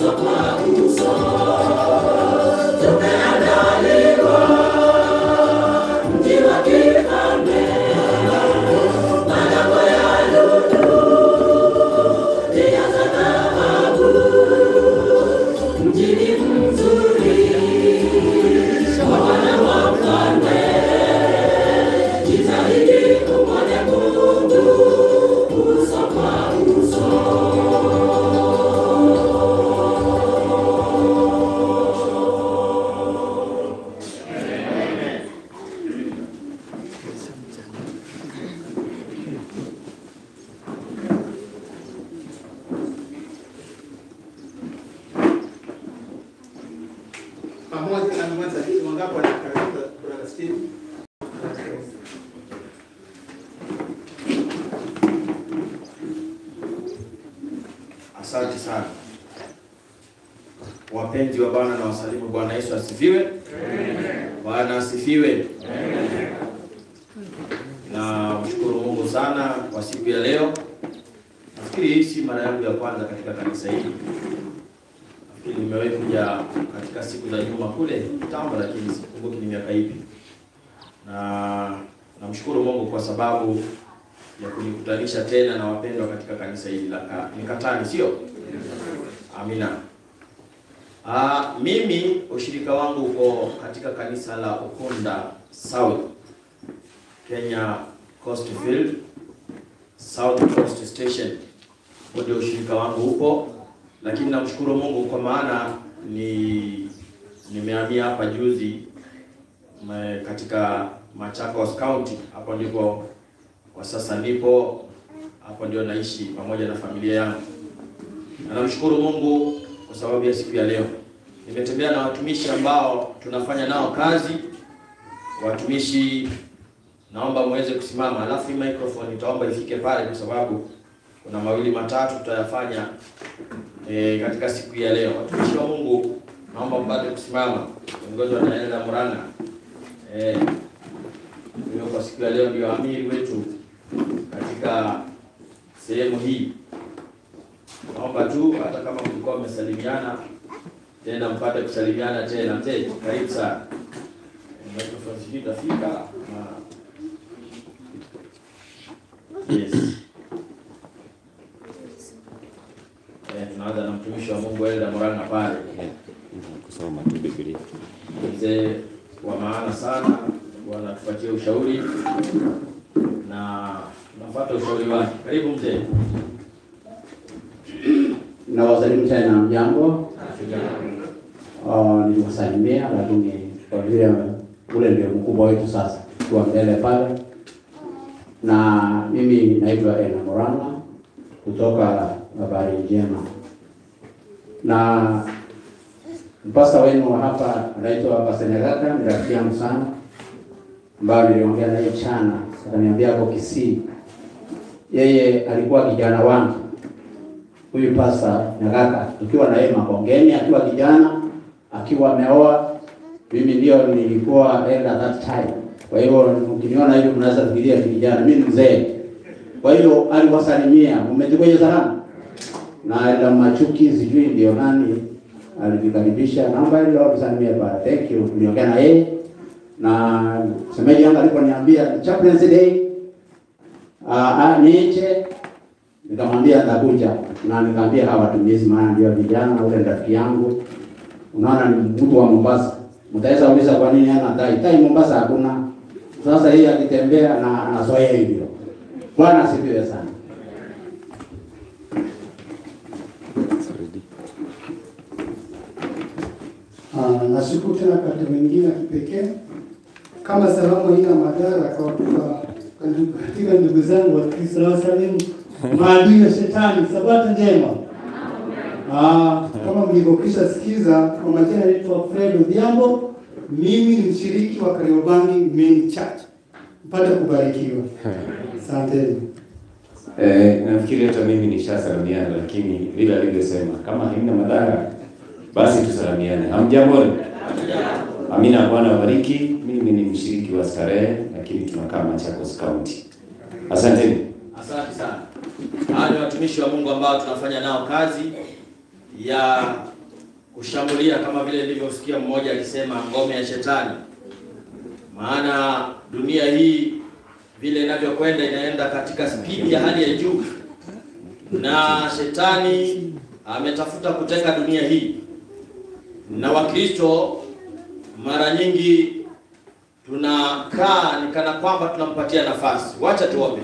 pamoja na mwanza wangapo wanakaribu kuna Steve Asante sana wapenzi wa Bwana na wasalimu. Bwana Yesu asifiwe. Bwana asifiwe. Na mshukuru Mungu sana kwa siku ya leo. Nafikiri hii si mara yangu ya kwanza katika kanisa hili. Nafikiri nimewahi kuja katika siku za nyuma kule kitambo, lakini sikumbuki ni miaka ipi. Na namshukuru Mungu kwa sababu ya kunikutanisha tena na wapendwa katika kanisa hili la Ka- Mikatani, sio? Amina. Ah, mimi ushirika wangu uko katika kanisa la Ukunda South Kenya Coast Field South Coast Station, huo ndio ushirika wangu upo, lakini namshukuru Mungu kwa maana ni nimehamia hapa juzi me- katika Machakos County, hapo ndipo kwa sasa nipo hapo, ndio naishi pamoja na familia yangu, na namshukuru Mungu kwa sababu ya siku ya leo. Nimetembea na watumishi ambao tunafanya nao kazi. Watumishi, naomba muweze kusimama, alafu hii microphone nitaomba ifike pale, kwa sababu kuna mawili matatu tutayafanya e, katika siku ya leo. Watumishi wa Mungu, naomba mpate kusimama, kiongozwa na Elda Muranga eh, huyo kwa siku ya leo ndio amiri wetu katika sehemu hii. Naomba tu hata kama mlikuwa mmesalimiana tena mpate kusalimiana tena. Mzee, karibu sana. Microphone sijui itafika na yes. Eh, tunaanza na mtumishi wa Mungu Elda Moranga pale, kusoma tu Biblia. mzee wa maana sana, wanatupatia ushauri na tunafuata ushauri wake. Karibu mzee. Nawasalimu tena mjambo. Uh, niliwasalimia lakini kwa vile ule ndio mkubwa wetu sasa, tuwa mbele pale, na mimi naitwa Ena Morana kutoka Habari Njema, na mpasta wenu wa hapa anaitwa Pastor Nyagaka, ni rafiki yangu sana, ambayo niliongea naye chana, akaniambia hapo Kisii, yeye alikuwa kijana wangu huyu pasta Nyagaka tukiwa na yeye Makongeni akiwa kijana, akiwa ameoa, mimi ndio nilikuwa elder that time. Kwa hiyo ukiniona hivi mnaweza fikiria ni kijana, mimi ni mzee. Kwa hiyo aliwasalimia, umechukua salamu na elder Machuki, sijui ndio nani alivikaribisha, naomba ile wakusalimie pale. Thank you, tuliongea na yeye na semeji yangu aliponiambia chaplain's day ah, ah, nije nikamwambia nitakuja na nikamwambia hawa watumizi, maana ndio vijana, ule rafiki yangu, unaona ni mtu wa Mombasa. Mtaweza uliza kwa nini hana tai tai, Mombasa hakuna. Sasa yeye akitembea na anazoea hivyo. Bwana asifiwe sana. Ah, nashukuru tena kati mwingine ya kipekee kama salamu haina madhara kwa kwa- katika ndugu zangu wa Kristo na wasalimu maadui ya shetani. Sabato njema. Ah, kama mlivyokwisha sikiza, kwa majina naitwa Fred Odhiambo. Mimi ni mshiriki wa Kariobangi Main Church. Mpate kubarikiwa. Asanteni. Eh, nafikiri hata mimi nishasalimiana, lakini vile alivyosema kama haina madhara basi tusalimiane. Hamjambo? Amina. Bwana wabariki. Mimi ni mshiriki wa starehe, lakini tunakaa Machakos County. Asanteni. Asante sana. Hawa ni watumishi wa Mungu ambao tunafanya nao kazi ya kushambulia kama vile nilivyosikia mmoja akisema ngome ya shetani. Maana dunia hii vile inavyokwenda inaenda katika spidi ya hali ya juu, na shetani ametafuta kuteka dunia hii, na Wakristo mara nyingi tunakaa ni kana kwamba tunampatia nafasi. Wacha tuombe.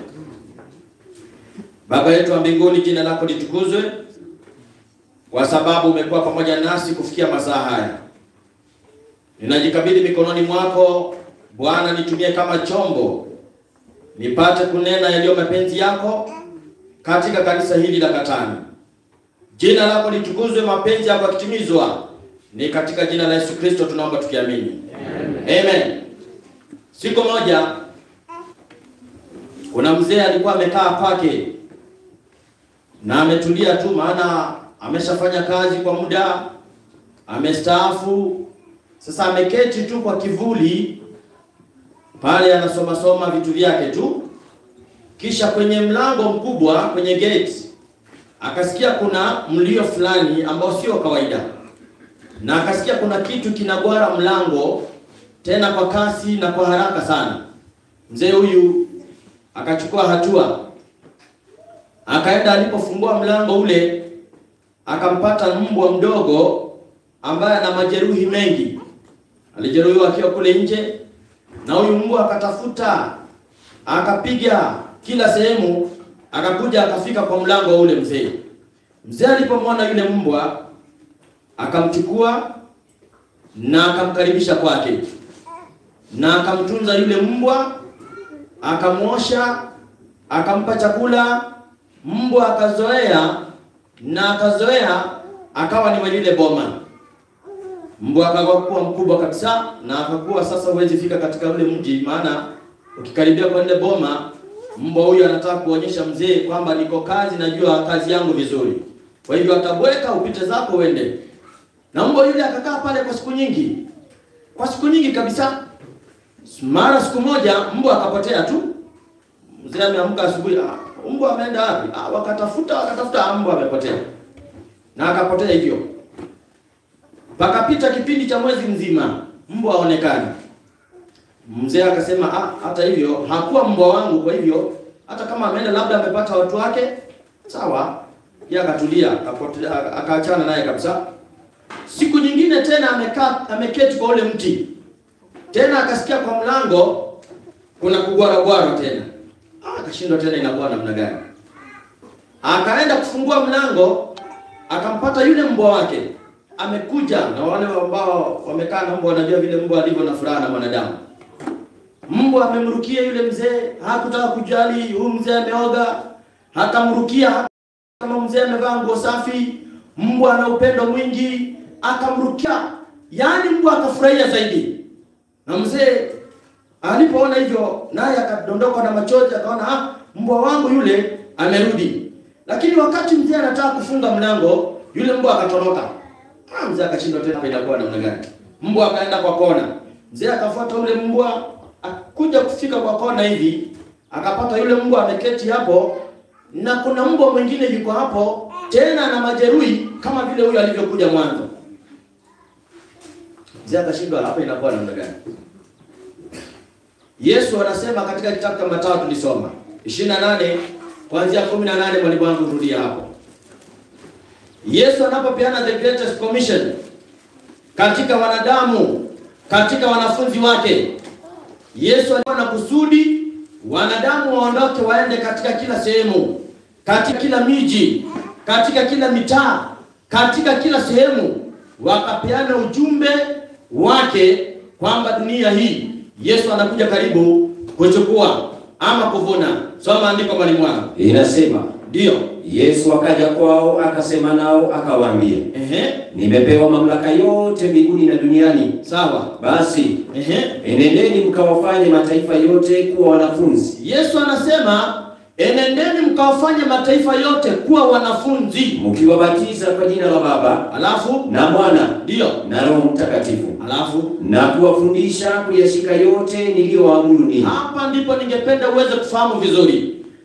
Baba yetu wa mbinguni, jina lako litukuzwe kwa sababu umekuwa pamoja nasi kufikia masaa haya. Ninajikabidhi mikononi mwako Bwana, nitumie kama chombo nipate kunena yaliyo mapenzi yako katika kanisa hili la Katani. Jina lako litukuzwe, mapenzi yako yakitimizwa, ni katika jina la Yesu Kristo tunaomba tukiamini, amen, amen. Siku moja kuna mzee alikuwa amekaa kwake na ametulia tu, maana ameshafanya kazi kwa muda, amestaafu. Sasa ameketi tu kwa kivuli pale, anasoma soma vitu vyake tu. Kisha kwenye mlango mkubwa, kwenye gate, akasikia kuna mlio fulani ambao sio kawaida, na akasikia kuna kitu kinagwara mlango, tena kwa kasi na kwa haraka sana. Mzee huyu akachukua hatua, akaenda. Alipofungua mlango ule akampata mbwa mdogo ambaye ana majeruhi mengi. Alijeruhiwa akiwa kule nje, na huyu mbwa akatafuta, akapiga kila sehemu, akakuja akafika kwa mlango ule mzee. Mzee alipomwona yule mbwa akamchukua na akamkaribisha kwake na akamtunza yule mbwa, akamwosha, akampa chakula. Mbwa akazoea na akazoea akawa ni wa lile boma. Mbwa akakuwa mkubwa kabisa, na akakuwa sasa, huwezi fika katika ule mji, maana ukikaribia kwa ile boma, mbwa huyu anataka kuonyesha mzee kwamba niko kazi, najua kazi yangu vizuri. Kwa hivyo atabweka, upite zako uende. Na mbwa yule akakaa pale kwa siku nyingi, kwa siku nyingi kabisa. Mara siku moja mbwa akapotea tu. Mzee ameamka asubuhi, ah, mbwa ameenda wapi? Ah, wakatafuta wakatafuta, ah, mbwa amepotea na akapotea hivyo. Pakapita kipindi cha mwezi mzima, mbwa haonekani. Mzee akasema ah, hata hivyo hakuwa mbwa wangu, kwa hivyo hata kama ameenda labda amepata watu wake, sawa. Yeye akatulia, akapotea, akaachana naye kabisa. Siku nyingine tena amekaa ameketi kwa ule mti tena, akasikia kwa mlango kuna kugwaragwara tena. Ah, akashindwa tena inakuwa namna gani? Akaenda kufungua mlango akampata yule mbwa wake amekuja, na wale ambao wamekaa na mbwa wanajua vile mbwa alivyo na furaha na mwanadamu. Mbwa amemrukia yule mzee, hakutaka kujali huyu mzee ameoga, akamrukia kama mzee amevaa nguo safi. Mbwa ana upendo mwingi, akamrukia, yaani mbwa akafurahia zaidi. Na mzee alipoona hivyo, naye akadondoka na machozi, akaona ah, mbwa wangu yule amerudi. Lakini wakati mzee anataka kufunga mlango, yule mbwa akatoroka. Ah, mzee akashindwa tena inakuwa namna gani? Mbwa akaenda kwa kona. Mzee akafuata yule mbwa, akuja kufika kwa kona hivi, akapata yule mbwa ameketi hapo na kuna mbwa mwingine yuko hapo tena na majeruhi kama vile huyo alivyokuja mwanzo. Mzee akashindwa hapa inakuwa namna gani? Yesu anasema katika kitabu cha Mathayo tulisoma 28 kuanzia 18, mwalimu wangu rudia hapo. Yesu anapopeana the greatest commission katika wanadamu, katika wanafunzi wake, Yesu alikuwa na kusudi wanadamu waondoke waende katika kila sehemu, katika kila miji, katika kila mitaa, katika kila sehemu, wakapeana ujumbe wake kwamba dunia hii Yesu anakuja karibu kuchukua ama kuvuna. Soma andiko mwalimu wangu. Inasema Ndio. Yesu akaja kwao akasema nao akawaambia, Ehe. nimepewa mamlaka yote mbinguni na duniani. Sawa. Basi Ehe. enendeni mkawafanye mataifa yote kuwa wanafunzi, Yesu anasema enendeni mkawafanye mataifa yote kuwa wanafunzi. mkiwabatiza kwa jina la Baba Alafu na Mwana ndio. na Roho Mtakatifu, Alafu na kuwafundisha kuyashika yote niliyowaamuru ninyi. hapa ndipo ningependa uweze kufahamu vizuri.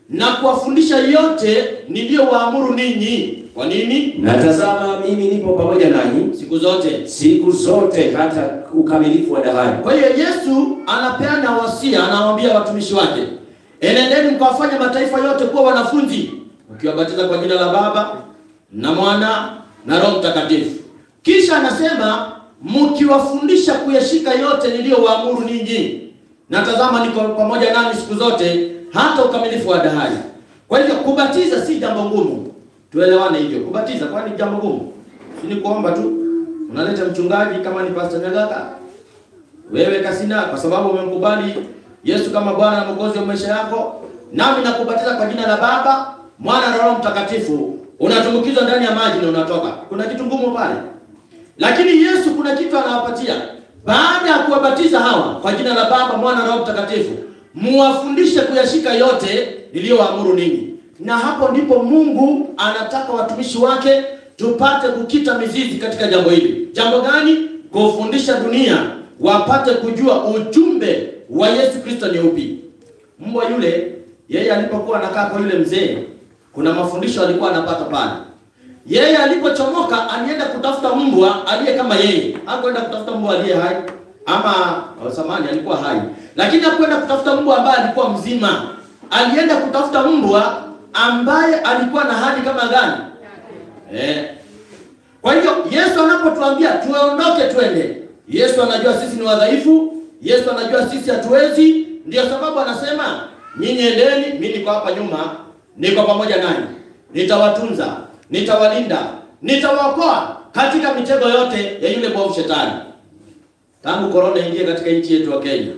na kuwafundisha yote niliyowaamuru ninyi. Kwa nini? Na tazama, mimi nipo pamoja nanyi Siku zote. siku zote hata ukamilifu wa dahari. Kwa hiyo Yesu anapeana wasia, anawaambia watumishi wake, enendeni mkawafanya mataifa yote kuwa wanafunzi, mkiwabatiza kwa jina la Baba na Mwana na Roho Mtakatifu. Kisha anasema mkiwafundisha kuyashika yote niliyowaamuru ninyi, na tazama niko pamoja nanyi siku zote hata ukamilifu wa dahari. Kwa hivyo kubatiza si jambo ngumu, tuelewane hivyo. Kubatiza kwani jambo ngumu? Si ni kuomba tu, unaleta mchungaji kama ni Pastor Nyagaka wewe Kasina, kwa sababu umemkubali Yesu kama Bwana na Mwokozi wa maisha yako, nami nakubatiza kwa jina la Baba, Mwana na Roho Mtakatifu, unatumbukizwa ndani ya maji na unatoka. Kuna kitu ngumu pale? Lakini Yesu kuna kitu anawapatia baada ya kuwabatiza hawa kwa jina la Baba, Mwana na Roho Mtakatifu, muwafundishe kuyashika yote niliyowaamuru ninyi. Na hapo ndipo Mungu anataka watumishi wake tupate kukita mizizi katika jambo hili. Jambo gani? Kufundisha dunia wapate kujua ujumbe wa Yesu Kristo ni upi. Mbwa yule yeye alipokuwa anakaa kwa yule mzee, kuna mafundisho alikuwa anapata pale. Yeye alipochomoka alienda kutafuta mbwa aliye kama yeye. Hakwenda kutafuta mbwa aliye hai ama oh, samani alikuwa hai, lakini hakwenda kutafuta mbwa ambaye alikuwa mzima. Alienda kutafuta mbwa ambaye alikuwa na hali kama gani? Eh. Kwa hivyo Yesu anapotuambia tuondoke twende, Yesu anajua sisi ni wadhaifu, Yesu anajua sisi hatuwezi, ndio sababu anasema nyinyi endeni, mimi niko hapa nyuma, niko pamoja nanyi, nitawatunza, nitawalinda, nitawaokoa katika mitego yote ya yule mwovu shetani. Tangu korona ingie katika nchi yetu ya Kenya,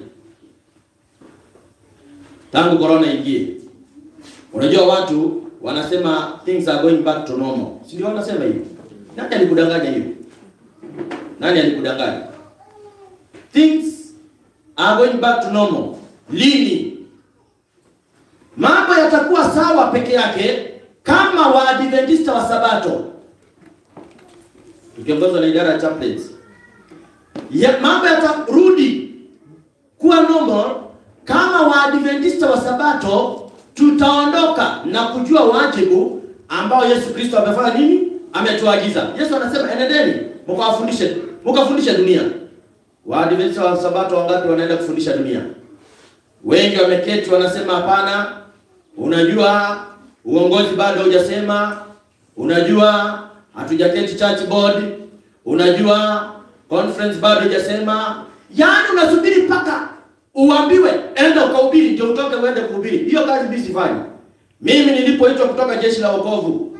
tangu korona ingie, unajua watu wanasema things are going back to normal, si ndio? Wanasema hivyo. Nani alikudanganya hiyo? Nani alikudanganya? Things are going back to normal. Lini? Mambo yatakuwa sawa peke yake kama Waadventista wa Sabato tukiongozwa na idara ya chaplains, ya mambo yatarudi kuwa normal kama Waadventista wa Sabato tutaondoka na kujua wajibu ambao Yesu Kristo amefanya nini, ametuagiza. Yesu anasema enendeni mkawafundishe, mkafundishe dunia. Waadventista wa Sabato wangapi wanaenda kufundisha dunia? Wengi wameketi wanasema hapana, unajua uongozi bado hujasema, unajua hatujaketi church board, unajua conference bado hujasema. Yaani unasubiri mpaka uambiwe enda ukahubiri ndio utoke uende kuhubiri. Hiyo kazi mimi sifanyi. Mimi nilipoitwa kutoka jeshi la wokovu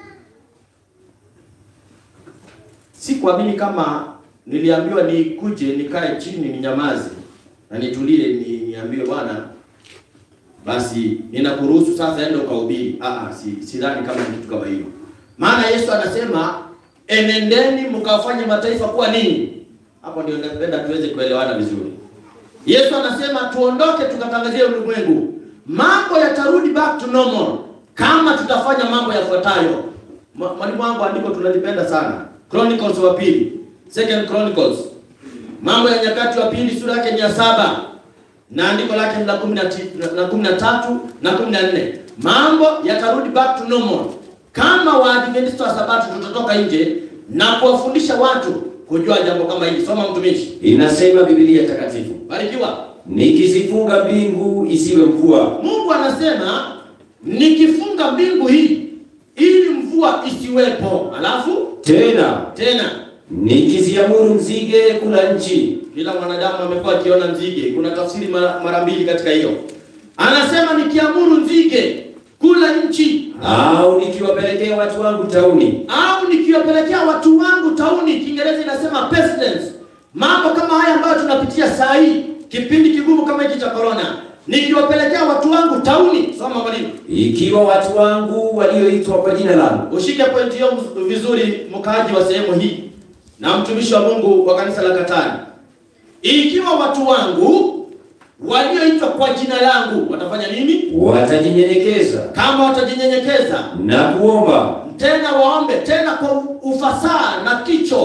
sikuamini kama niliambiwa nikuje nikae chini ninyamaze na nitulie ni, niambiwe bwana basi ninakuruhusu sasa enda ukahubiri. Ah, ah, si sidhani kama ni kitu kama hiyo. Maana Yesu anasema enendeni mkawafanye mataifa kuwa nini? Hapo ndio napenda tuweze kuelewana vizuri. Yesu anasema tuondoke tukatangazie ulimwengu. Mambo yatarudi back to normal kama tutafanya mambo yafuatayo. Ma- Mwalimu wangu andiko tunalipenda sana. Chronicles wa pili. Second Chronicles. Mambo ya nyakati wa pili sura yake ni ya saba na andiko lake ni la kumi na ti- na- na kumi na tatu na kumi na nne. Mambo yatarudi back to normal kama Waadventista wa Sabato tutatoka nje na kuwafundisha watu kujua jambo kama hili. Soma mtumishi. Inasema Biblia takatifu, Barikiwa. nikizifunga mbingu isiwe mvua, Mungu anasema nikifunga mbingu hii ili mvua isiwepo. Alafu tena tena nikiziamuru nzige kula nchi, kila mwanadamu amekuwa akiona nzige. Kuna tafsiri mara, mara mbili katika hiyo. Anasema nikiamuru nzige kula nchi au nikiwapelekea watu wangu tauni, au nikiwapelekea watu wangu tauni. Kiingereza inasema pestilence. Mambo kama haya ambayo tunapitia saa hii, kipindi kigumu kama hiki cha corona, nikiwapelekea watu wangu tauni. Soma mwalimu. ikiwa watu wangu walioitwa kwa jina langu Ushike pointi hiyo mz- vizuri, mkaaji wa sehemu hii na mtumishi wa Mungu wa kanisa la Katani. Ikiwa watu wangu walioitwa kwa jina langu watafanya nini? watajinyenyekeza Kama watajinyenyekeza na kuomba tena waombe tena kwa ufasaha na kicho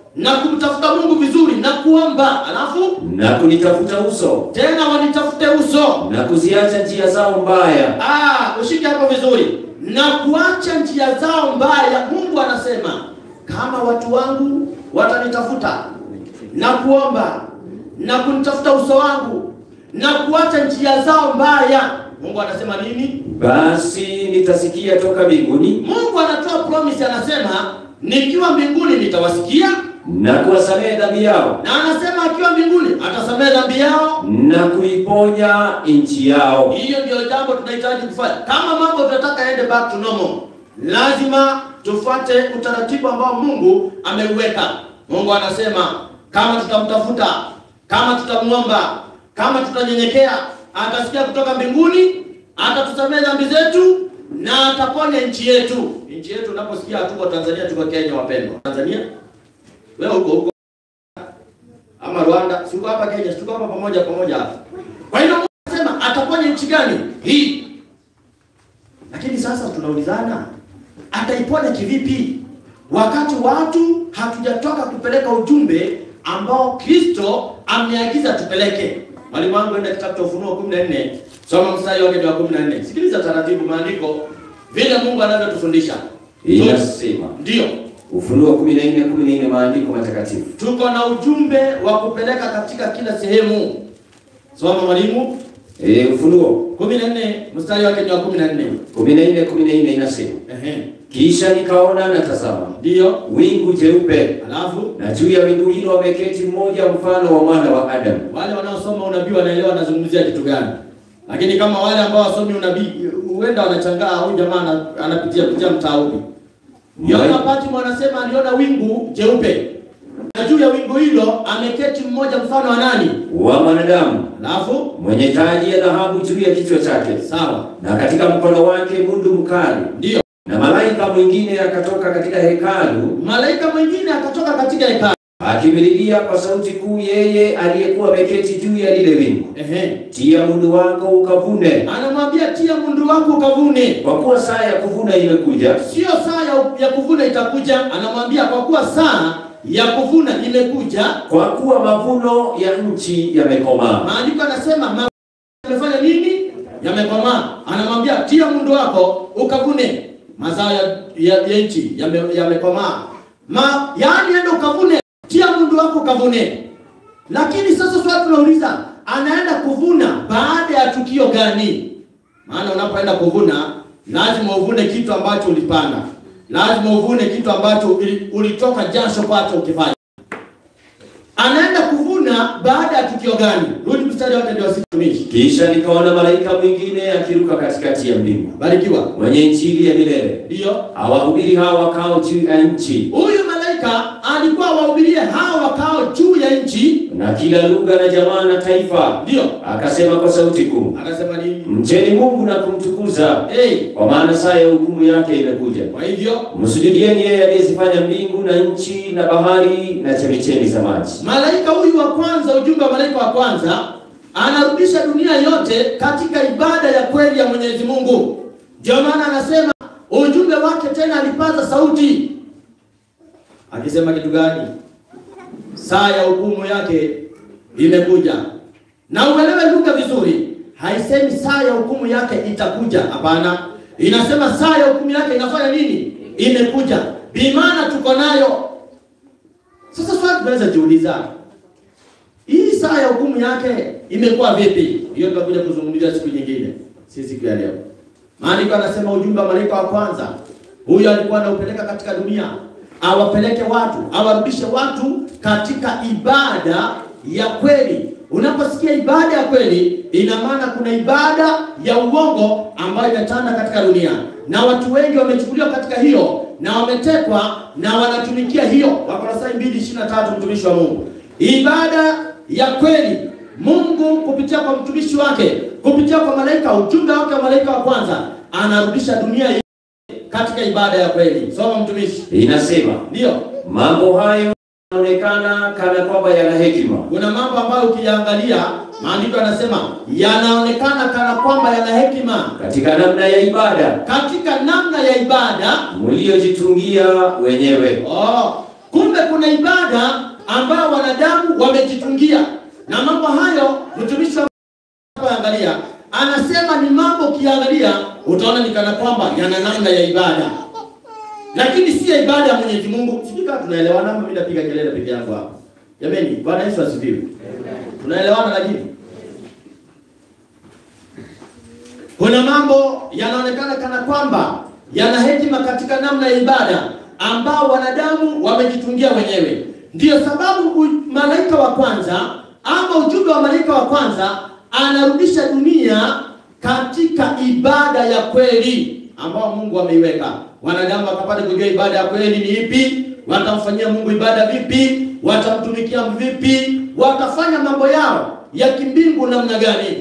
na kumtafuta Mungu vizuri na kuomba, alafu na kunitafuta uso tena wanitafute uso. na kuziacha njia zao mbaya. Ah, ushike hapo vizuri, na kuacha njia zao mbaya. Mungu anasema kama watu wangu watanitafuta na kuomba na kunitafuta uso wangu na kuacha njia zao mbaya, Mungu anasema nini? Basi nitasikia toka mbinguni Mungu anatoa promise, anasema nikiwa mbinguni nitawasikia, na kuwasamehe dhambi yao na anasema akiwa mbinguni atasamehe dhambi yao. na kuiponya nchi yao. Hiyo ndio jambo tunahitaji kufanya. Kama mambo tunataka yaende back to normal, lazima tufuate utaratibu ambao Mungu ameuweka. Mungu anasema kama tutamtafuta, kama tutamwomba, kama tutanyenyekea, atasikia kutoka mbinguni, atatusamehe dhambi zetu na ataponya nchi yetu. Nchi yetu unaposikia hatuko Tanzania, tuko Kenya, wapendwa. Tanzania wewe huko huko ama Rwanda, si uko hapa Kenya, si tuko hapa pamoja pamoja hapa. Kwa hiyo Mungu anasema ataponya nchi gani? Hii. Lakini sasa tunaulizana, ataiponya kivipi wakati watu hatujatoka kupeleka ujumbe ambao Kristo ameagiza tupeleke? Mwalimu wangu enda kitabu cha Ufunuo 14, soma mstari wake wa 14. Sikiliza taratibu maandiko vile Mungu anavyotufundisha. Inasema Ndio. Ufunuo 14 14, maandiko matakatifu. Tuko na ujumbe wa kupeleka katika kila sehemu. Soma mwalimu. E, Ufunuo 14 mstari wake ni wa 14. 14 14 inasema Ehe. kisha nikaona na tazama Ndio. wingu jeupe, Alafu na juu ya wingu hilo ameketi mmoja mfano wa mwana wa Adamu, wale wanaosoma unabii wanaelewa anazungumzia kitu gani. Lakini kama wale ambao wasomi unabii huenda wanachangaa huyu jamaa ana- anapitia pitia mtaa upi. Yohana Patmo anasema aliona wingu jeupe. Na juu ya wingu hilo ameketi mmoja mfano wa nani? wa mwanadamu Alafu mwenye taji ya dhahabu juu ya kichwa chake, sawa. na katika mkono wake mundu mkali. Ndio. Na malaika mwingine akatoka katika hekalu Malaika mwingine akatoka katika hekalu. akimlilia kwa sauti kuu yeye aliyekuwa ameketi juu ya lile wingu, Ehe. tia mundu wako ukavune, Anamwambia tia mundu wako ukavune. kwa kuwa saa ya kuvuna imekuja, Sio saa ya, ya kuvuna itakuja, anamwambia kwa kuwa saa ya kuvuna imekuja. kwa kuwa mavuno ya nchi yamekomaa. Maandiko anasema ma- yamefanya nini? Yamekomaa. Anamwambia tia mundu wako ukavune mazao ya, ya, ya nchi yame- yamekomaa. Ma, yaani enda ukavune, tia mundu wako ukavune. Lakini sasa swali tunauliza, anaenda kuvuna baada ya tukio gani? Maana unapoenda kuvuna lazima uvune kitu ambacho ulipanda, lazima uvune kitu ambacho uli- ulitoka jasho kwacho ukifanya. Anaenda kuvuna baada ya tukio gani? Rudi mstari wake ndio wasitumishi. Kisha nikaona malaika mwingine akiruka katikati ya mbingu, Barikiwa. mwenye injili ya milele, Ndio. awahubiri hao wakao juu ya nchi, Huyu malaika alikuwa wahubirie hao wakao juu ya nchi. na kila lugha na jamaa na taifa. Ndio. Akasema kwa sauti kuu, Akasema nini? mcheni Mungu na kumtukuza, Hey, kwa maana saa ya hukumu yake imekuja. kwa hivyo Msujudieni yeye aliyezifanya mbingu na nchi na bahari na chemichemi za maji. malaika huyu wa kwanza, ujumbe wa malaika wa kwanza anarudisha dunia yote katika ibada ya kweli ya Mwenyezi Mungu. Ndio maana anasema ujumbe wake tena alipaza sauti akisema kitu gani? Saa ya hukumu yake imekuja. Na uelewe lugha vizuri, haisemi saa ya hukumu yake itakuja. Hapana, inasema saa ya hukumu yake inafanya nini? Imekuja. Bimana tuko nayo. Sasa swali tunaweza jiuliza, hii saa ya hukumu yake imekuwa vipi? Hiyo tutakuja kuzungumzia siku nyingine, si siku ya leo. Maandiko anasema ujumbe wa malaika wa kwanza, huyo alikuwa anaupeleka katika dunia, awapeleke watu, awarudishe watu katika ibada ya kweli. Unaposikia ibada ya kweli, ina maana kuna ibada ya uongo ambayo imetanda katika dunia, na watu wengi wamechukuliwa katika hiyo na wametekwa na wanatumikia hiyo. Wakolosai 2:23 mtumishi wa Mungu, ibada ya kweli Mungu kupitia kwa mtumishi wake, kupitia kwa malaika, ujumbe wake wa malaika wa kwanza, anarudisha dunia hii katika ibada ya kweli. Soma mtumishi. Inasema Ndio, mambo hayo yanaonekana kana kwamba yana hekima, kuna mambo ambayo ukiyaangalia, maandiko yanasema yanaonekana kana kwamba yana hekima katika namna ya ibada katika namna ya ibada. mliojitungia wenyewe. Oh, kumbe kuna kuna ibada ambayo wanadamu wamejitungia, na mambo hayo mtumishi wa angalia anasema ni mambo ukiangalia utaona ni kana kwamba yana namna ya ibada, lakini si ya ibada ya Mwenyezi Mungu. Sijui kama tunaelewana ama mimi napiga kelele peke yangu hapa. Jamani, Bwana Yesu asifiwe. Tunaelewana lakini kuna mambo yanaonekana kana kwamba yana hekima katika namna ya ibada ambao wanadamu wamejitungia wenyewe. Ndiyo sababu u- malaika wa kwanza ama ujumbe wa malaika wa kwanza anarudisha dunia katika ibada ya kweli ambao Mungu ameiweka. Wanadamu wakapata kujua ibada ya kweli ni ipi, watamfanyia Mungu ibada vipi, watamtumikia vipi, watafanya mambo yao ya kimbingu namna gani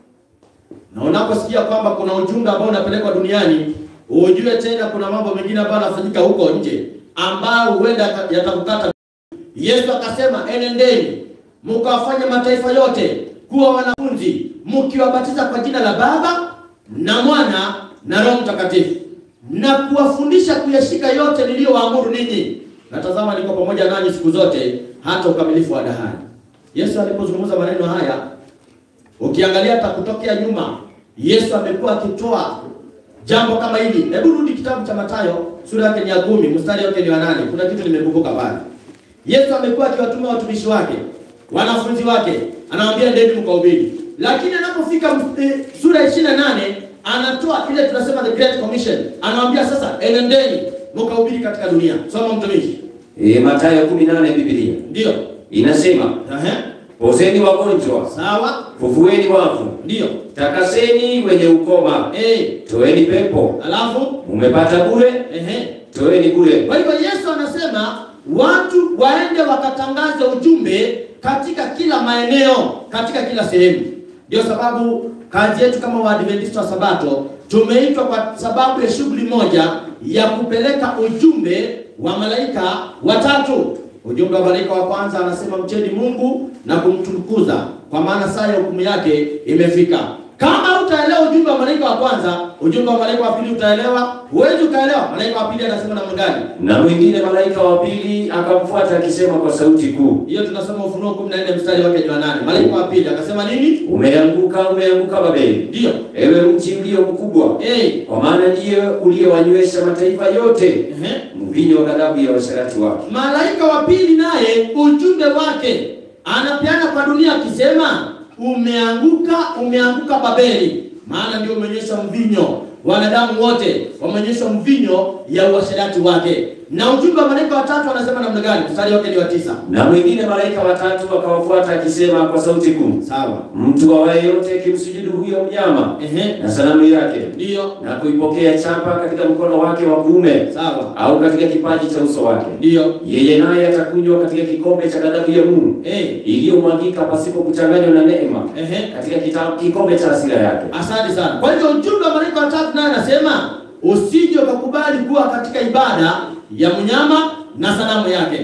na unaposikia kwamba kuna ujumbe ambao unapelekwa duniani, ujue tena kuna mambo mengine ambayo yanafanyika huko nje ambayo huenda yata- yatakukata. Yesu akasema, enendeni mkawafanye mataifa yote kuwa wanafunzi, mkiwabatiza kwa jina la Baba na Mwana na Roho Mtakatifu, na kuwafundisha kuyashika yote niliyowaamuru ninyi, na tazama, niko pamoja nanyi siku zote hata ukamilifu wa dahari. Yesu alipozungumza maneno haya Ukiangalia hata kutokea nyuma, Yesu amekuwa akitoa jambo kama hili. Hebu rudi kitabu cha Mathayo sura yake ni ya kumi mstari wake ni wa nane. Kuna kitu nimekumbuka pale. Yesu amekuwa akiwatuma watumishi wake, wanafunzi wake, anawaambia ndeni mkahubiri, lakini anapofika ms- eh, sura ya 28 anatoa ile tunasema the great commission, anawaambia sasa, enendeni mkahubiri katika dunia. Soma mtumishi. E, Mathayo 18 Biblia Ndio. inasema Ehe. pozeni wagonjwa, Sawa. fufueni wafu, Ndio. takaseni wenye ukoma, Eh. toeni pepo, Alafu umepata bure, ehe. toeni bure. Kwa hivyo Yesu anasema watu waende wakatangaze ujumbe katika kila maeneo, katika kila sehemu. Ndio sababu kazi yetu kama Waadventista wa Sabato tumeitwa kwa sababu ya shughuli moja ya kupeleka ujumbe wa malaika watatu. Ujumbe wa malaika wa kwanza anasema mcheni Mungu na kumtukuza, kwa maana saa ya hukumu yake imefika. Kama utaelewa ujumbe wa malaika wa kwanza, ujumbe wa malaika wa pili utaelewa. Huwezi ukaelewa. Malaika wa pili anasema namna gani? Na mwingine malaika wa pili akamfuata akisema kwa sauti kuu, Hiyo tunasoma Ufunuo 14 mstari wake ni wa nane. Malaika wa pili akasema nini? umeanguka, umeanguka Babeli, Ndio. ewe mji ulio mkubwa, Eh. kwa maana ndiye uliyewanywesha mataifa yote Ehe. mvinyo wa ghadhabu ya washarati wake. Malaika wa pili naye ujumbe wake anapeana kwa dunia akisema, umeanguka, umeanguka Babeli, maana ndio umeonyesha mvinyo. Wanadamu wote wameonyeshwa mvinyo ya uasherati wake. Na ujumbe wa malaika watatu anasema namna gani? Mstari wake ni wa tisa. Na mwingine malaika watatu akawafuata akisema kwa sauti kuu, Sawa. mtu awaye yote akimsujudu huyo mnyama Ehe. na sanamu yake Ndio. na kuipokea chapa katika mkono wake wa kuume Sawa. au katika kipaji cha uso wake, Ndio. yeye naye atakunywa katika kikombe cha ghadhabu ya Mungu Eh. iliyomwagika pasipo kuchanganywa na neema Ehe. katika kita- kikombe cha hasira yake. Asante sana. Kwa hivyo ujumbe wa malaika watatu naye anasema usije ukakubali kuwa katika ibada ya mnyama na sanamu yake.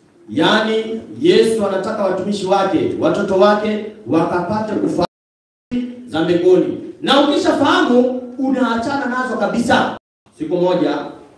Yaani Yesu anataka watumishi wake, watoto wake wakapate kufahamu za mbinguni, na ukishafahamu unaachana nazo kabisa. Siku moja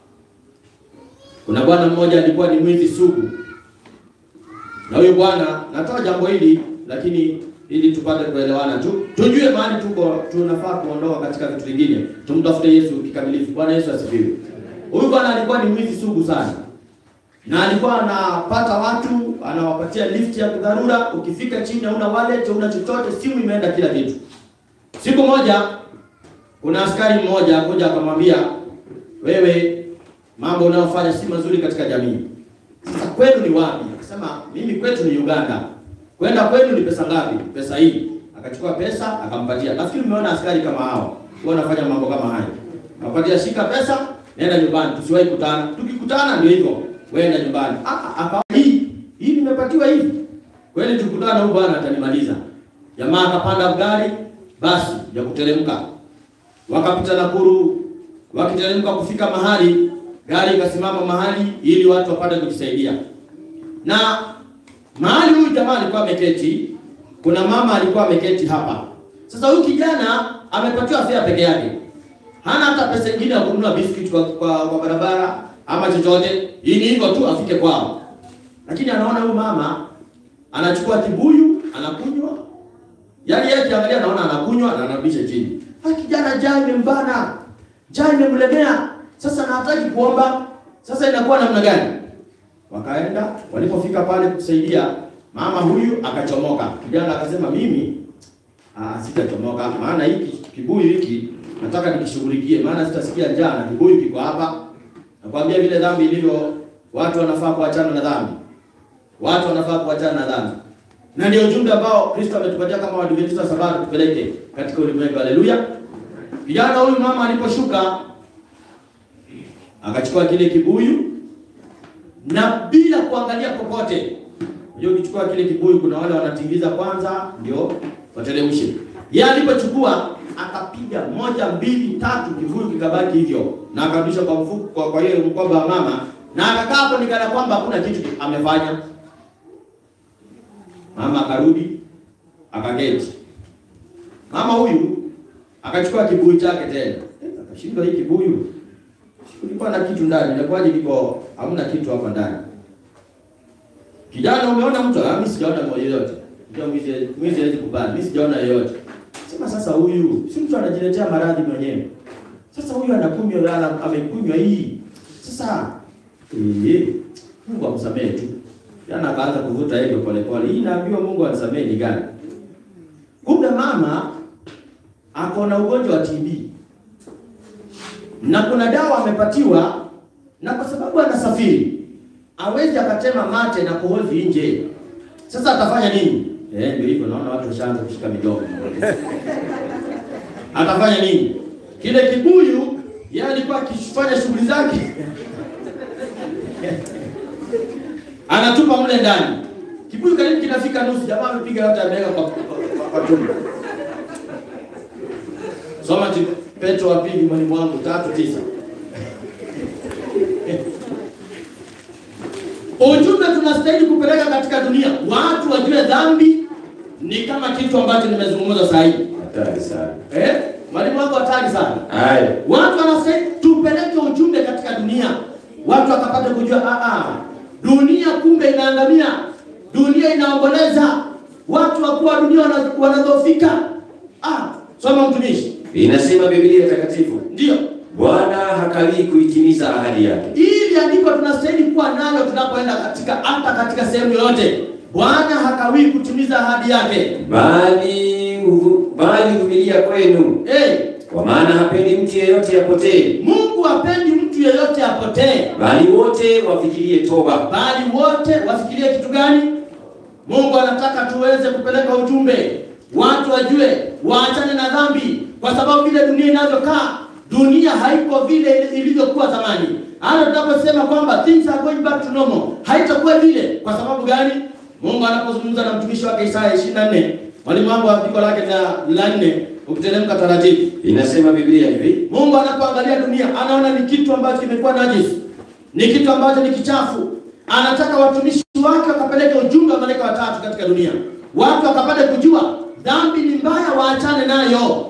kuna bwana mmoja alikuwa ni mwizi sugu, na huyu bwana, natoa jambo hili lakini ili tupate kuelewana tu, tujue mahali tuko, tunafaa kuondoka katika vitu vingine, tumtafute Yesu kikamilifu. Bwana Yesu asifiwe. Huyu bwana alikuwa ni mwizi sugu sana, na alikuwa anapata watu, anawapatia lift ya dharura. Ukifika chini hauna wallet, hauna chochote, simu imeenda, kila kitu. Siku moja kuna askari mmoja akuja akamwambia, wewe mambo unayofanya si mazuri katika jamii. Sasa kwenu ni wapi? Akasema mimi kwetu ni Uganda. Kwenda kwenu ni pesa ngapi? Pesa hii. Akachukua pesa akampatia. Nafikiri umeona askari kama hao huwa wanafanya mambo kama hayo. Napatia, shika pesa, nenda nyumbani, tusiwahi kutana. Tukikutana ndio hivyo, wewe nyumbani. Ah, akawa hii hii nimepatiwa hivi. Kweli tukutana huyu bwana atanimaliza. Jamaa akapanda gari basi ya kuteremka. Wakapita Nakuru, wakiteremka kufika mahali, gari ikasimama mahali ili watu wapate kujisaidia. Na mahali huyu jamaa alikuwa ameketi, kuna mama alikuwa ameketi hapa. Sasa huyu kijana amepatiwa fare peke yake, hana hata pesa nyingine ya kununua biscuit kwa, kwa, kwa barabara ama chochote. Hii ni hivyo tu afike kwao. lakini anaona huyu mama anachukua kibuyu anakunywa, yaani yeye akiangalia anaona anakunywa na anarudisha chini. Ah, kijana njaa imembana, njaa imemlemea, sasa na hataki kuomba. Sasa inakuwa namna gani? Wakaenda, walipofika pale kusaidia mama huyu akachomoka. Kijana akasema mimi ah, sitachomoka, maana hiki kibuyu hiki nataka nikishughulikie, maana sitasikia njaa na kibuyu kiko hapa. Nakwambia vile dhambi ilivyo, watu wanafaa kuachana na dhambi, watu wanafaa kuachana na dhambi, na ndio ujumbe ambao Kristo ametupatia kama Waadventista wa Sabato tupeleke katika ulimwengu. Haleluya! Kijana huyu mama aliposhuka akachukua kile kibuyu na bila kuangalia popote. Unajua, ukichukua kile kibuyu, kuna wale wanatingiza kwanza ndio wateremshe. Yeye alipochukua akapiga moja, mbili, tatu, kibuyu kikabaki hivyo, na akarudisha kwa mfuko, kwa, kwa hiyo mkoba wa mama, na akakaa hapo nikana kwamba hakuna kitu amefanya. Mama akarudi akaketi. Mama huyu akachukua kibuyu chake tena, Eh, akashindwa hii kibuyu kulikuwa na kitu ndani, inakuwaje kiko hamna kitu hapa ndani? Kijana, umeona mtu? Ah, mimi sijaona moja yoyote. Ndio mwizi mwizi hawezi kubali. Mimi sijaona yoyote. Sema sasa huyu si mtu anajiletea maradhi mwenyewe. Sasa huyu anakunywa ana amekunywa hii. Sasa eh Mungu amsamehe tu. Yana akaanza kuvuta hivyo pole pole. Hii naambiwa Mungu anisamehe ni gani? Kumbe mama ako na ugonjwa wa TB na kuna dawa amepatiwa, na kwa sababu anasafiri hawezi akatema mate na kuhozi nje. Sasa atafanya nini? Eh, ndio hivyo, naona watu washaanza kushika midomo. Atafanya nini? Kile kibuyu yeye alikuwa akifanya shughuli zake anatupa mle ndani. Kibuyu karibu kinafika nusu, jamaa amepiga yote ameweka kwa, kwa, kwa tumbo. Soma ti- Petro wa pili mwalimu wangu tatu tisa. Ujumbe tunastahili kupeleka katika dunia, watu wajue dhambi ni kama kitu ambacho nimezungumza sasa hivi. Hatari sana. Eh? Mwalimu wangu hatari sana. Haya. Watu wanastahili tupeleke ujumbe katika dunia, watu wakapata kujua ah, ah, dunia kumbe inaangamia, dunia inaomboleza, watu wakuwa dunia wana- wanadhoofika. Ah, soma mtumishi, Inasema Biblia takatifu, ndio Bwana hakawii kuitimiza ahadi yake. Hili andiko tunastahili kuwa nalo tunapoenda katika hata katika sehemu yoyote. Bwana hakawii kutimiza ahadi yake. Bali uvu- bali huvumilia kwenu, Hey, kwa maana hapendi mtu yeyote apotee, Mungu hapendi mtu yeyote apotee, bali wote wafikirie toba. bali wote wafikirie kitu gani? Mungu anataka tuweze kupeleka ujumbe, watu wajue, waachane na dhambi, kwa sababu vile dunia inavyokaa, dunia haiko vile ilivyokuwa zamani. Hata tunaposema kwamba things are going back to normal, haitakuwa vile. Kwa sababu gani? Mungu anapozungumza na mtumishi wake Isaya 24, mwalimu wangu wa andiko lake la la nne, ukiteremka taratibu Inasema Biblia hivi, Mungu anapoangalia dunia anaona ni kitu ambacho kimekuwa najisi, ni kitu ambacho ni kichafu. Anataka watumishi wake wakapeleke ujumbe wa malaika watatu katika dunia, watu wakapate kujua dhambi ni mbaya, waachane nayo.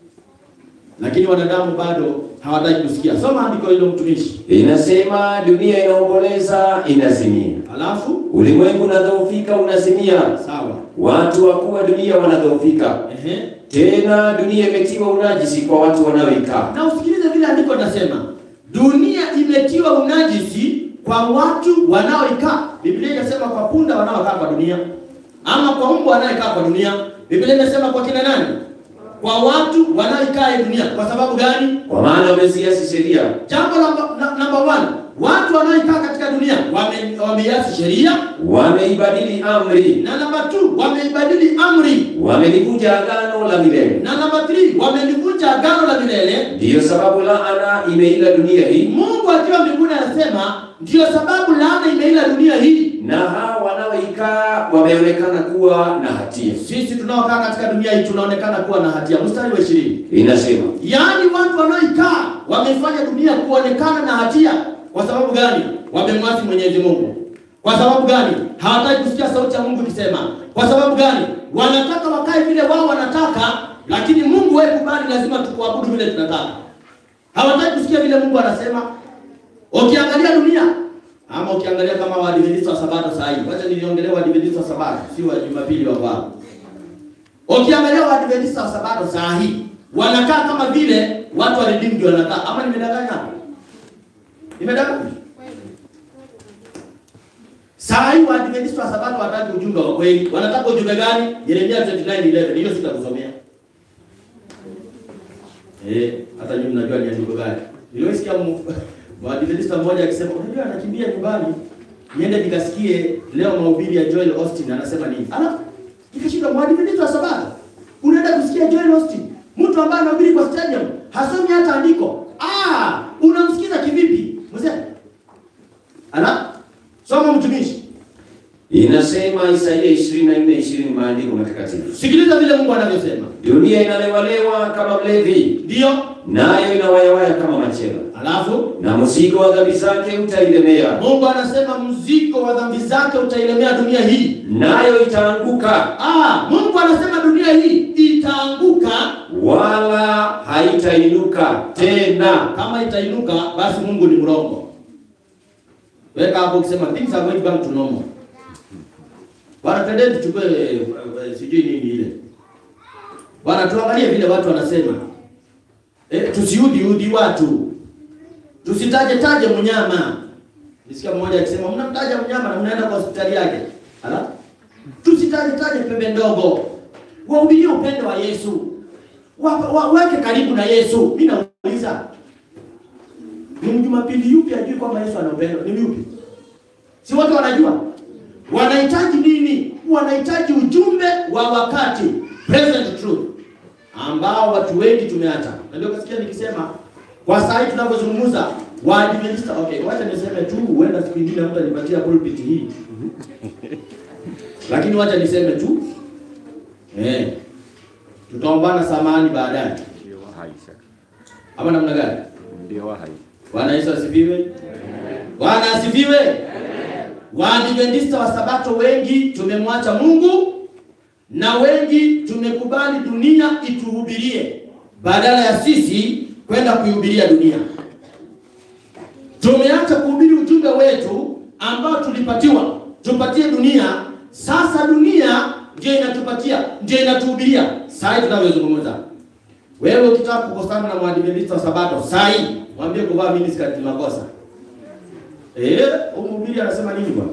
Lakini wanadamu bado hawataki kusikia. Soma andiko hilo mtumishi. inasema dunia inaomboleza, inazimia, Alafu ulimwengu unadhoofika, unazimia, sawa, watu wakuu wa dunia wanadhoofika, ehe, tena dunia imetiwa unajisi kwa watu wanaoikaa. na usikilize vile andiko linasema, dunia imetiwa unajisi kwa watu wanaoikaa. Biblia inasema kwa punda wanaokaa kwa dunia, ama kwa mbwa wanaokaa kwa dunia. Biblia inasema kwa kina nani? Kwa watu wanaoikaa hii dunia. Kwa sababu gani? Kwa maana wameziasi sheria, Jambo namba na- number one, watu wanaoikaa katika dunia wame- wameiasi sheria, wameibadili amri, na namba two, wameibadili amri, wamelivunja agano la milele. na namba three, wamelivunja agano la milele. Ndiyo sababu laana imeila dunia hii, Mungu akiwa mbinguni anasema ndiyo sababu laana imeila dunia hii. na hao wanaoikaa wameonekana kuwa na hatia. Sisi tunaokaa katika dunia hii tunaonekana kuwa na hatia. Mstari wa ishirini, Inasema yaani watu wanaoikaa wamefanya dunia kuonekana na hatia. Kwa sababu gani? Wamemwasi Mwenyezi Mungu. Kwa sababu gani? Hawataki kusikia sauti ya Mungu ikisema. Kwa sababu gani? Wanataka wakae vile wao wanataka, lakini Mungu wewe kubali, lazima tukuabudu vile tunataka. Hawataki kusikia vile Mungu anasema. Ukiangalia dunia ama ukiangalia kama Waadventista wa Sabato saa hii, wacha niliongelea Waadventista wa Sabato, si wa Jumapili wa kwao. Ukiangalia Waadventista wa Sabato saa hii wanakaa kama vile watu wa Redeemed wanakaa, ama nimedanganya hapo? Nimedanganya? Saa hii Waadventista wa Sabato wataki ujumbe wa kweli. Wanataka ujumbe gani? Yeremia 29:11. Hiyo sitakusomea. Eh, hata nyinyi mnajua ni andiko gani. Niliosikia Mwadventista mmoja akisema, unajua anakimbia nyumbani, niende nikasikie leo mahubiri ya Joel Austin anasema nini. Alafu nikashika Mwadventista wa Sabato. Unaenda kusikia Joel Austin, mtu ambaye anahubiri kwa stadium, hasomi hata andiko. Ah, unamsikiza kivipi? Mzee. Ala? Soma mtumishi. Inasema Isaia 24 20 maandiko matakatifu. Sikiliza vile Mungu anavyosema. Dunia inalewalewa kama mlevi, Ndio. nayo inawayawaya kama machela, Alafu na mzigo wa dhambi zake utailemea, Mungu anasema mzigo wa dhambi zake utailemea dunia hii. nayo itaanguka, Ah, Mungu anasema dunia hii itaanguka. wala haitainuka tena. Kama itainuka, basi Mungu ni mrongo. Weka hapo ukisema things are going back to normal. Bwana, twendeni tuchukue eh, eh, sijui nini ile. Bwana, tuangalie vile watu wanasema. Eh, tusiudhi udhi watu. Tusitaje taje mnyama. Nisikia mmoja akisema mnamtaja mnyama na mnaenda kwa hospitali yake. Ala? Tusitaje taje pembe ndogo. Wahubirie upendo wa Yesu. Wa, wa, weke karibu na Yesu. Mimi nauliza. Ni Jumapili yupi ajui kwamba Yesu ana upendo? Ni yupi? Si wote wanajua? Wanahitaji nini? Wanahitaji ujumbe wa wakati, present truth, ambao watu wengi tumeacha. Na ndio kasikia nikisema kwa saa hii tunavyozungumza Waadventista, okay, wacha niseme tu, huenda siku nyingine mtu anipatia pulpit hii, lakini wacha niseme tu eh, tutaombana samahani baadaye, Ndio hai sasa. ama namna gani? Ndio hai. Bwana Yesu asifiwe. Bwana asifiwe. Waadventista wa Sabato wengi tumemwacha Mungu na wengi tumekubali dunia ituhubirie badala ya sisi kwenda kuihubiria dunia. Tumeacha kuhubiri ujumbe wetu ambao tulipatiwa tupatie dunia. Sasa dunia ndio inatupatia, ndio inatuhubiria. Sasa hivi tunavyozungumza, wewe ukitaka kukosana na Mwadventista wa Sabato saa hii, mwambie kuvaa miniskirt ni makosa. Eh, huyu mhubiri anasema nini bwana?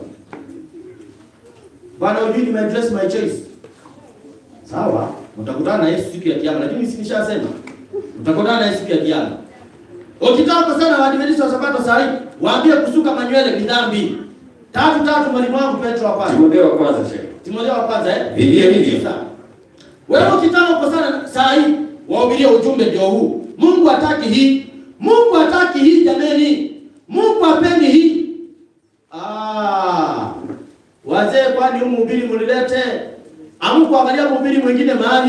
Bwana hujui nime address my choice. Sawa, mtakutana na Yesu siku ya kiyama, lakini si nishasema. Mtakutana na Yesu siku ya kiyama. Ukitaka kukosana na Waadventista wa Sabato saa hii, waambie kusuka manywele ni dhambi. Tatu tatu mwalimu wangu Petro wa kwanza. Timotheo wa kwanza shehe. Timotheo wa kwanza eh? Vivyo hivyo. Sasa, Wewe ukitaka kukosana saa hii, wahubirie ujumbe ndio huu. Mungu hataki hii. Mungu hataki hii jameni. Mungu hapendi hii. Ah. Wazee kwani huyu mhubiri mlilete? Hamkuangalia mhubiri mwingine mahali?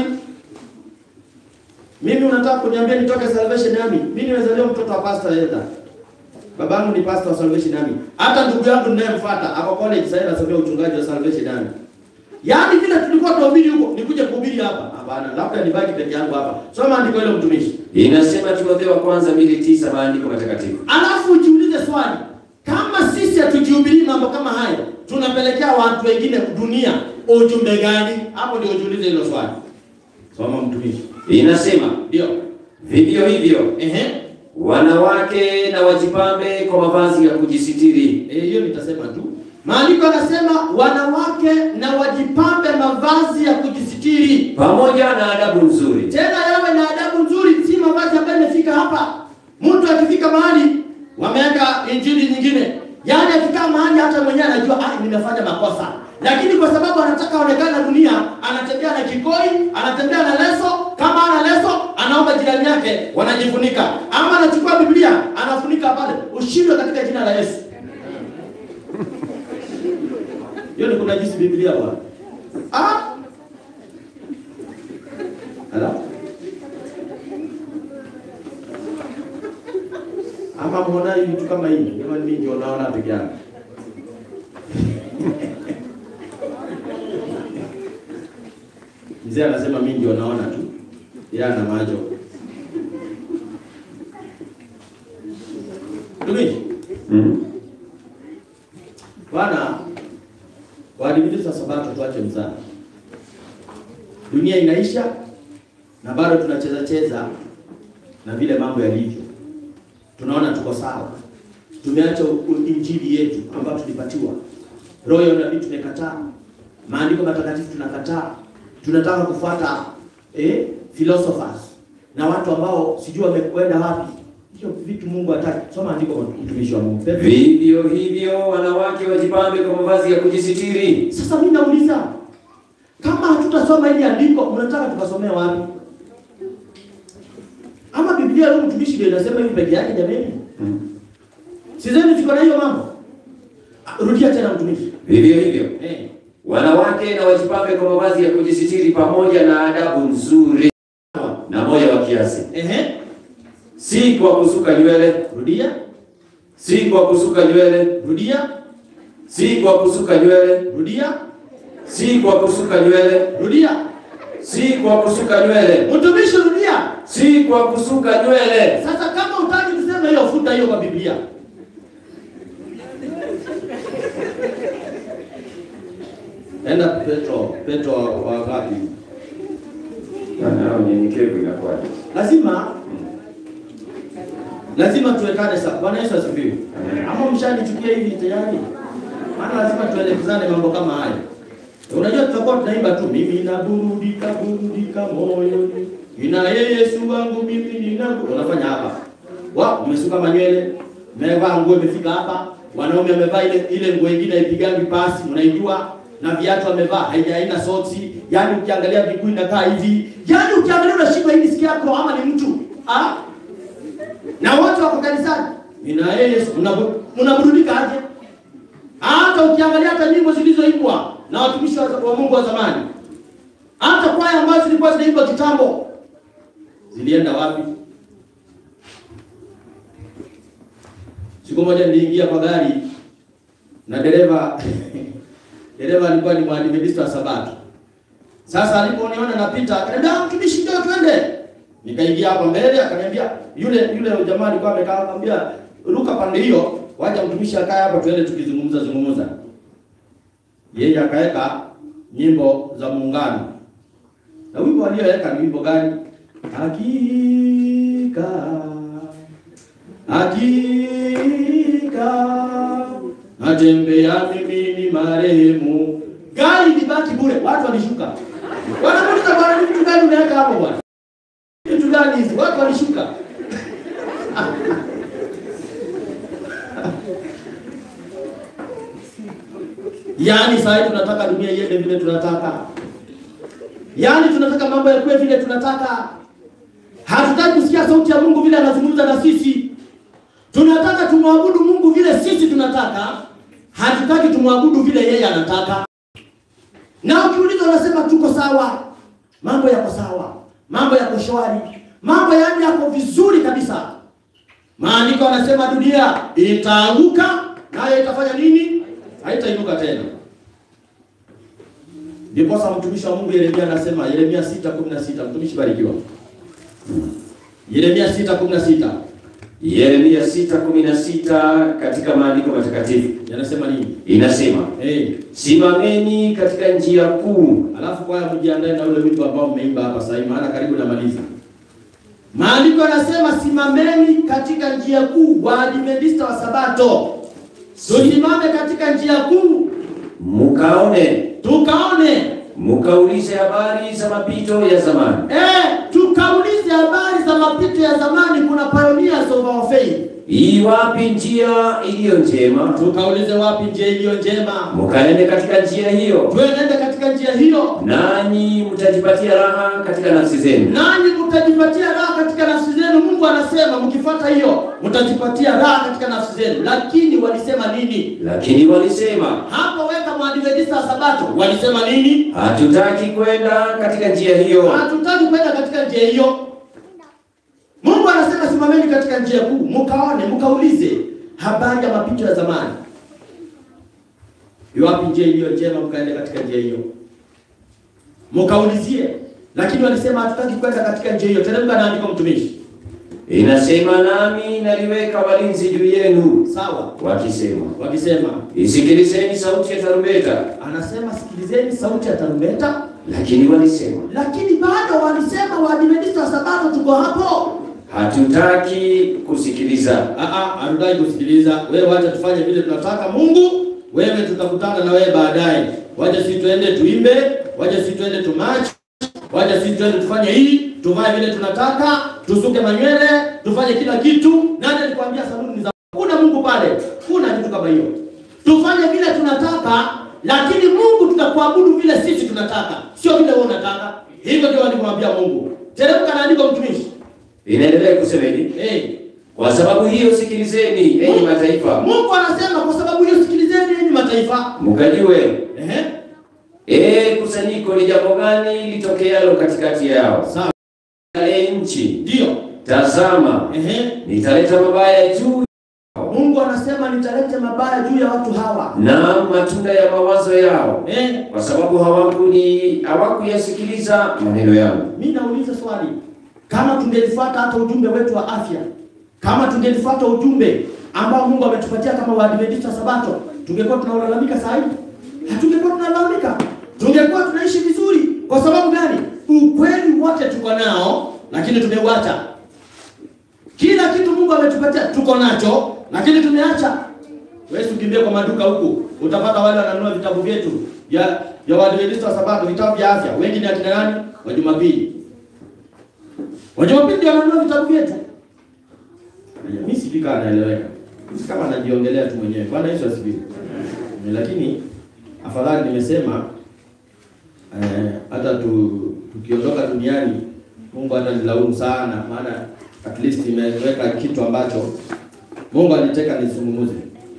Mimi unataka kuniambia nitoke Salvation Army? Mimi nimezaliwa mtoto wa Pastor Elda. Babangu ni pastor wa Salvation Army. Hata ndugu yangu ninayemfuata ako college sasa anasomea uchungaji wa Salvation Army. Yaani vile tulikuwa tunahubiri huko, nikuje kuhubiri hapa. Hapana, labda nibaki peke yangu hapa. Soma andiko hilo mtumishi. Inasema Timotheo wa kwanza 2:9 maandiko matakatifu. Alafu ujiulize swali. Kama sisi hatujihubiri mambo kama haya, tunapelekea watu wengine dunia ujumbe gani? Hapo ndio ujiulize hilo swali. Soma mtumishi. Inasema Ndio. vivyo hivyo Ehe. wanawake na wajipambe kwa mavazi ya kujisitiri, Eh, hiyo nitasema tu. Maandiko yanasema wanawake na wajipambe mavazi ya kujisitiri. pamoja na adabu nzuri, Tena yawe na adabu nzuri, si mavazi ambayo imefika hapa. Mtu akifika mahali wameweka injili nyingine, yaani akikaa mahali hata mwenyewe anajua ah, nimefanya makosa, lakini kwa sababu anataka aonekane na dunia, anatembea na kikoi, anatembea na leso. Kama ana leso, anaomba jirani yake, wanajifunika, ama anachukua Biblia anafunika pale. Ushindwe katika jina la Yesu. Hiyo ni kuna jinsi Biblia bwana. Ah! Ala? Ama muona hii vitu kama hivi, kama mimi ndio naona peke yangu. Mzee anasema mimi ndio naona tu. Yeye ana macho. Tumishi, mm. Bwana, waadventista wa Sabato tuache mzaa. Dunia inaisha na bado tunacheza cheza na vile mambo yalivyo. Tunaona tuko sawa, tumeacha u- injili yetu ambayo tulipatiwa. Roho ya unabii tumekataa, maandiko matakatifu tunakataa, tunataka kufuata eh, philosophers na watu ambao sijui wamekwenda wapi. Hiyo vitu Mungu hataki. Soma andiko, mtumishi wa Mungu. Petro. Vivyo hivyo wanawake wajipambe kwa mavazi ya kujisitiri. Sasa mimi nauliza, kama hatutasoma hili andiko, mnataka tukasomea wapi? Ama Biblia leo mtumishi ndio inasema hivi peke yake jamani? Sizeni tuko na hiyo mambo. Ah, Rudia tena mtumishi. Vivyo hivyo Eh. wanawake na wajipambe kwa mavazi ya kujisitiri pamoja na adabu nzuri na moyo wa kiasi, Ehe. si kwa kusuka nywele, Rudia. si kwa kusuka nywele, Rudia. si kwa kusuka nywele, Rudia. si kwa kusuka nywele, Rudia. si kwa kusuka nywele, Mtumishi rudia. si kwa kusuka nywele. Sasa kama utaki kusema hiyo, futa hiyo kwa Biblia. Enda Petro, Petro wa ngapi? Na unyenyekevu inakuwaje? Lazima lazima tuwekane sawa. Bwana Yesu asifiwe. Ama mshanichukia hivi tayari? Maana lazima tuelekezane mambo kama haya. Unajua tutakuwa tunaimba tu mimi naburudika burudika moyoni. Nina Yesu wangu mimi nina unafanya hapa. Wa umesuka manywele, umevaa nguo imefika hapa. Wanaume wamevaa ile ile nguo nyingine ipigangi pasi, unaijua na viatu amevaa haija haina soksi. Yaani ukiangalia miguu inakaa hivi. Yaani ukiangalia unashindwa hii sikia yako ama ni mtu. Ah? Na wote wako kanisani. Nina Yesu mnabu- mnaburudika aje? Hata ukiangalia hata nyimbo zilizoimbwa na watumishi wa wa Mungu wa zamani, hata kwaya ambazo zilikuwa zinaimbwa kitambo zilienda wapi? Siku moja niliingia kwa gari na dereva dereva alikuwa ni mwadventista wa Sabato. Sasa aliponiona napita, akaniambia "Ah, mtumishi, njoo twende. Nikaingia hapa mbele, akaniambia yule yule jamaa alikuwa amekaa, akamwambia ruka pande hiyo, wacha mtumishi akae hapa, tuende tukizungumza zungumza. Yeye akaweka nyimbo za muungano, na wimbo aliyoweka ni wimbo gani? Hakika hakika natembea mimi ni marehemu. Gari libaki bure, watu walishuka, wanamuuliza bwana, ni vitu gani umeweka hapo bwana? Vitu gani hizi? Watu walishuka. Yaani saa hii tunataka dunia iende vile tunataka, yaani tunataka mambo yakuwe vile tunataka. Hatutaki kusikia sauti ya Mungu vile anazungumza na sisi. Tunataka tumwabudu Mungu vile sisi tunataka, hatutaki tumwabudu vile yeye anataka. Na ukiuliza unasema tuko sawa, mambo yako sawa, mambo yako shwari, mambo yaani yako vizuri kabisa. Maandiko yanasema dunia itaanguka, nayo itafanya nini? Haitainuka tena. Ndiposa mtumishi wa Mungu Yeremia anasema, Yeremia 6:16, mtumishi barikiwa. Yeremia 6:16 Yeremia 6:16 katika maandiko matakatifu yanasema nini? inasema, Eh, simameni katika njia kuu alafu kwaya mjiandae na ule wimbo ambao mmeimba hapa sasa hivi, maana karibu namaliza. Maandiko yanasema simameni katika njia kuu, Waadventista wa Sabato tusimame katika njia kuu, mukaone, tukaone mukaulize habari za mapito ya zamani, eh, tukaulize habari za mapito ya zamani. Kuna pioneers of our faith, iwapi njia iliyo njema, tukaulize wapi njia iliyo njema, mukaende katika njia hiyo, tuenende katika njia hiyo, nanyi mtajipatia raha katika nafsi zenu. nanyi mtajipatia raha katika nafsi zenu. Mungu anasema mkifuata hiyo mtajipatia raha katika nafsi zenu. Lakini walisema nini? Lakini walisema Hapo weka Mwadventista wa Sabato walisema nini? hatutaki kwenda katika njia hiyo. Hatutaki kwenda katika njia hiyo. Mungu anasema simameni katika njia kuu, mkaone, mkaulize habari ya mapito ya zamani. Iwapi njia iliyo njema, mkaende katika njia hiyo, mkaulizie. Lakini walisema hatutaki kwenda katika njia hiyo. Teremka na andiko, mtumishi. inasema nami naliweka walinzi juu yenu, Sawa, wakisema wakisema, isikilizeni sauti ya tarumbeta. anasema sikilizeni sauti ya tarumbeta, Lakini walisema lakini bado walisema Waadventista wa Sabato tuko hapo. hatutaki kusikiliza. Ah, ah, hatutaki kusikiliza. Wewe wacha tufanye vile tunataka Mungu, wewe tutakutana na wewe baadaye. Wacha sisi tuende tuimbe, wacha sisi tuende tumachi, wacha sisi tuende tufanye hii, tuvae vile tunataka, tusuke manywele, tufanye kila kitu. Nani alikwambia saluni ni za kuna Mungu pale? Kuna kitu kama hiyo. Tufanye vile tunataka, lakini Mungu tutakuabudu vile sisi tunataka, sio vile wewe unataka. Hivyo ndio alimwambia Mungu. Teremka na andiko mtumishi. Inaendelea kusema hivi, Eh, kwa sababu hiyo sikilizeni, enyi mataifa, Mungu anasema kwa sababu hiyo sikilizeni enyi mataifa. mkajue Ehe. ee kusanyiko ni jambo gani litokealo katikati yao. Sawa. E nchi, Ndio. tazama, Ehe. nitaleta mabaya juu Mungu anasema nitalete mabaya juu ya watu hawa. na matunda ya mawazo yao, Eh, kwa sababu hawakuni hawakuyasikiliza maneno yangu. mimi nauliza swali. Kama tungelifuata hata ujumbe wetu wa afya, kama tungelifuata ujumbe ambao Mungu ametupatia kama Waadventista wa Sabato, tungekuwa tunalalamika saa hii? Hatungekuwa tunalalamika. Tungekuwa tunaishi vizuri. Kwa sababu gani? Ukweli wote tuko nao, lakini tumeuacha. Kila kitu Mungu ametupatia tuko nacho, lakini tumeacha. Wewe ukimbia kwa maduka huku, utapata wale wananunua vitabu vyetu ya ya Waadventista wa Sabato, vitabu vya afya. Wengi ni akina nani? Wa Jumapili. Wa Jumapili ndio wananunua vitabu vyetu. Mimi sijui kama naeleweka. Kama najiongelea tu mwenyewe. Bwana Yesu asifiwe. Lakini afadhali nimesema eh, hata tu, tukiondoka duniani Mungu hata nilaumu sana, maana at least imeweka kitu ambacho Mungu alitaka nizungumuze.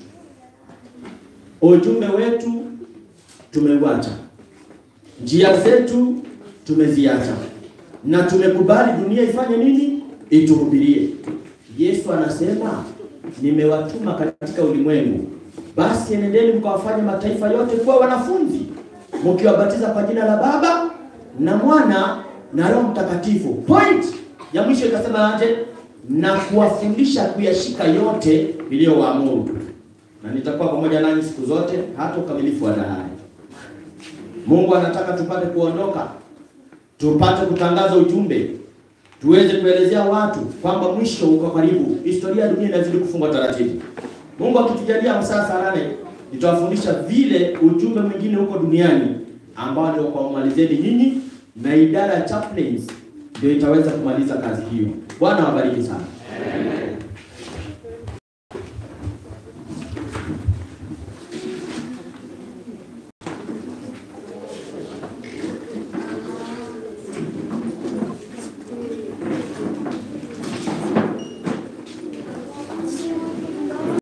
Ujumbe wetu tumeuacha, njia zetu tumeziacha, na tumekubali dunia ifanye nini? Ituhubirie. Yesu anasema nimewatuma katika ulimwengu, basi enendeni mkawafanye mataifa yote kuwa wanafunzi, mkiwabatiza kwa jina la Baba na Mwana na Roho Mtakatifu. Point ya mwisho ikasema aje? Na kuwafundisha kuyashika yote niliyowaamuru, na nitakuwa pamoja nanyi siku zote hata ukamilifu wa dahari. Mungu anataka tupate kuondoka, tupate kutangaza ujumbe, tuweze kuelezea watu kwamba mwisho uko karibu. Historia ya dunia inazidi kufungwa taratibu. Mungu akitujalia masaa saa nane nitawafundisha vile ujumbe mwingine huko duniani ambao ndio kwa umalizeni nyinyi na idara ya chaplains ndio itaweza kumaliza kazi hiyo. Bwana awabariki sana.